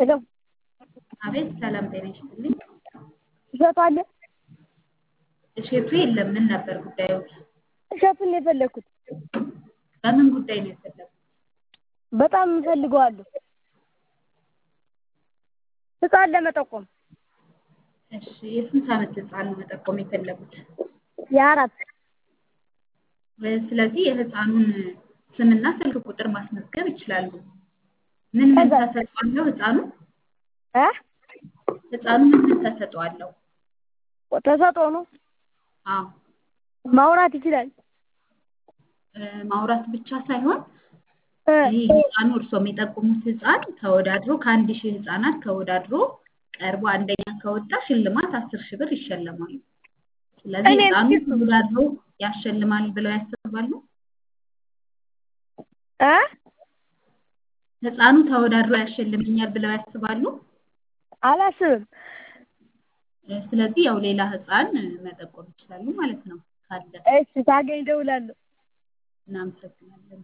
ሄሎ አቤት ሰላም ጤና ይስጥልኝ። እሸቱ አለ? እሸቱ የለም። ምን ነበር ጉዳዮት? እሸቱን ነው የፈለግኩት። በምን ጉዳይ ነው የፈለጉት? በጣም እፈልገዋለሁ። ህፃን ለመጠቆም እሺ የስንት ዓመት ህፃን ነው መጠቆም የፈለጉት? የአራት ስለዚህ የህፃኑን ስምና ስልክ ቁጥር ማስመዝገብ ይችላሉ። ምን ምን ከዛ- ተሰጥኦ አለው ህፃኑ? እ ህፃኑ ምን ምን ተሰጥኦ አለው? ተሰጥኦ ነው አዎ ማውራት ይችላል። እ ማውራት ብቻ ሳይሆን እ ይህ ህፃኑ እርስዎ የሚጠቁሙት ህፃን ተወዳድሮ ከአንድ ሺህ ህፃናት ተወዳድሮ ቀርቦ አንደኛ ከወጣ ሽልማት አስር ሺህ ብር ይሸለማሉ። ስለዚህ እኔ ህፃኑ እስኪ- ተወዳድሮ ያሸልማል ብለው ያስባሉ? እ ህፃኑ ተወዳድሮ ያሸልመኛል ብለው ያስባሉ? አላስብም። እ ስለዚህ ያው ሌላ ህፃን መጠቆም ይችላሉ ማለት ነው ካለ። እሺ ሳገኝ እደውላለሁ። እናመሰግናለን።